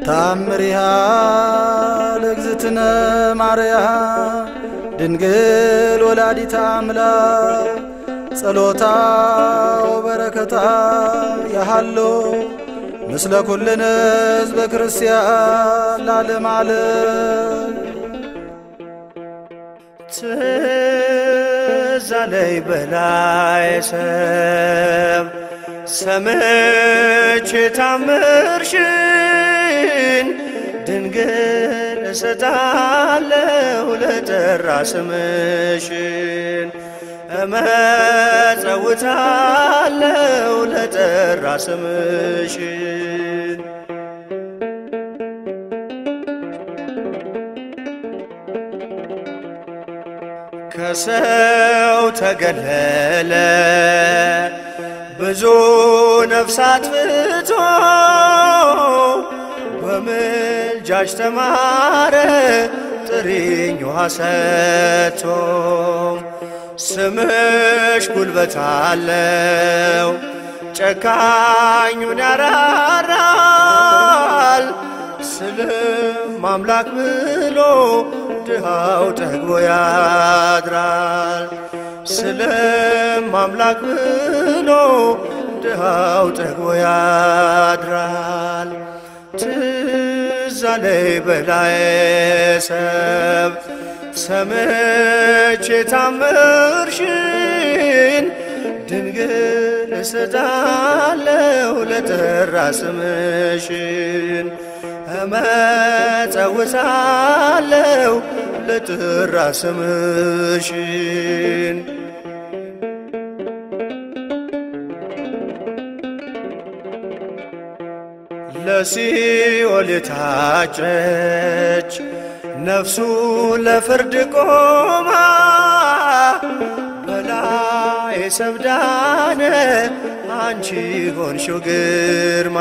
ታምሪሃ ለእግዝእትነ ማርያም ድንግል ወላዲታ አምላክ ጸሎታ ወበረከታ ያሃሎ ምስለ ኩልነ ሕዝበ ክርስቲያን ላለም ዓለም ትዝ አለኝ በላይ ሰብ ሰምቼ ታምርሽን ድንግል እሰጣለሁ ለጠራ ስምሽን እመጸውታለሁ ለጠራ ስምሽን ከሰው ተገለለ ብዙ ነፍሳት ፍቶ በምልጃሽ ተማረ ጥሪኝ ውሃ ሰጥቶ ስምሽ ጉልበት አለው ጨካኙን ያራራል ስልም አምላክ ብሎ ድሃው ጠግቦ ያድራል ስልም አምላክ ብሎ ድሃው ጠግቦ ያድራል ትዝ አለኝ በላይ ሰብ ሰምቼ ታምርሽን ድንግል እሰጣለሁ ለጠራ ስምሽን እመጸውታለሁ ለጠራ ስምሽን ለሲኦል የታጨች ነፍሱ ለፍርድ ቆማ በላይ ሰብዳነ አንቺ ሆንሽው ግርማ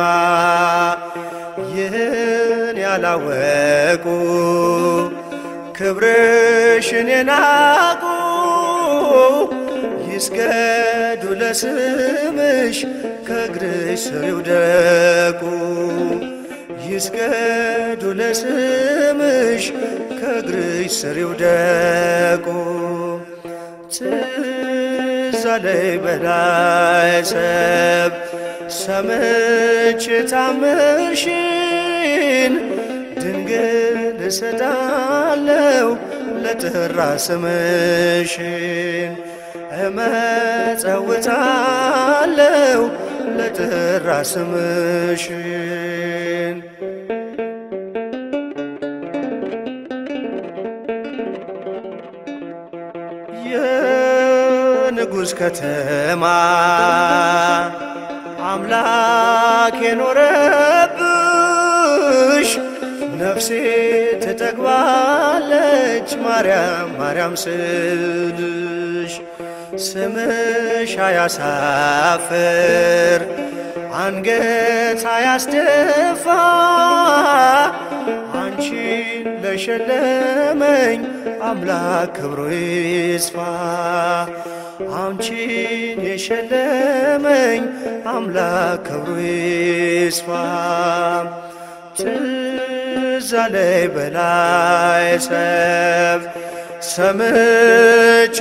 ይህን ያላወቁ ክብርሽን የናቁ ይስገዱ ለስምሽ ከእግርሽ ስር ይውደቁ ይስገዱ ለስምሽ ከእግርሽ ስር ይውደቁ ትዝ አለኝ በላይ ሰብ ሰምቼ ታምርሽን ድንግል እሰጣለሁ ለጠራ ስምሽን እመጸውታለሁ ለጠራ ስምሽን የንጉሥ ከተማ አምላክ የኖረብሽ ነፍሴ ትጠግባለች ማርያም ማርያም ስልሽ ስምሽ አያሳፍር አንገት አያስደፋ አንቺን ለሸለመኝ አምላክ ክብሩ ይስፋ አንቺን የሸለመኝ አምላክ ክብሩ ይስፋ ትዝ አለኝ በላይ ሰብ ሰምቼ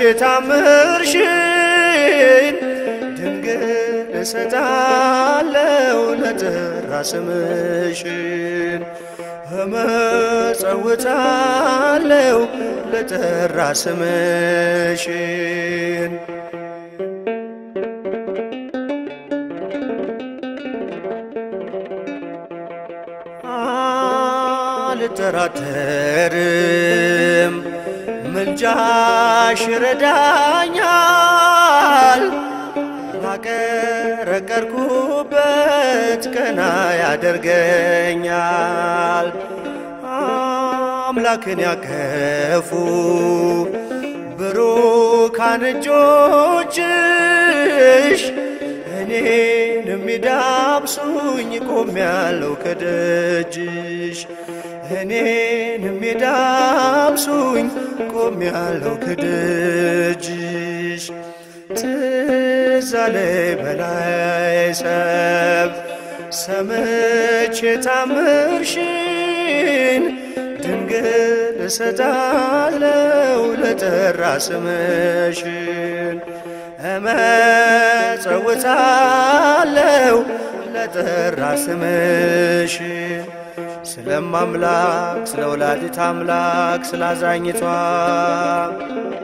ታምርሽን ድንግል እሰጣለሁ ለጠራ ስምሽን እመጸውታለሁ ለጠራ ስምሽን አልጠራጠርም ምልጃሽ ይረዳኛል ባቀረቀርኩበት ቀና ያደርገኛል አምላክን ያቀፉ ብሩካን እጆችሽ እኔን የሚዳብሱኝ ቆሜያለሁ ከደጅሽ እኔን የሚዳብሱኝ ቆሜያለሁ ከደጅሽ ትዝ አለኝ በላይ ሰብ ሰምቼ ታምርሽን ድንግል እሰጣለው ለጠራ ስምሽን እመጸውታለው ለጠራ ስምሽን ስለማምላክ ስለ ወላዲት አምላክ ስላዛኝቷ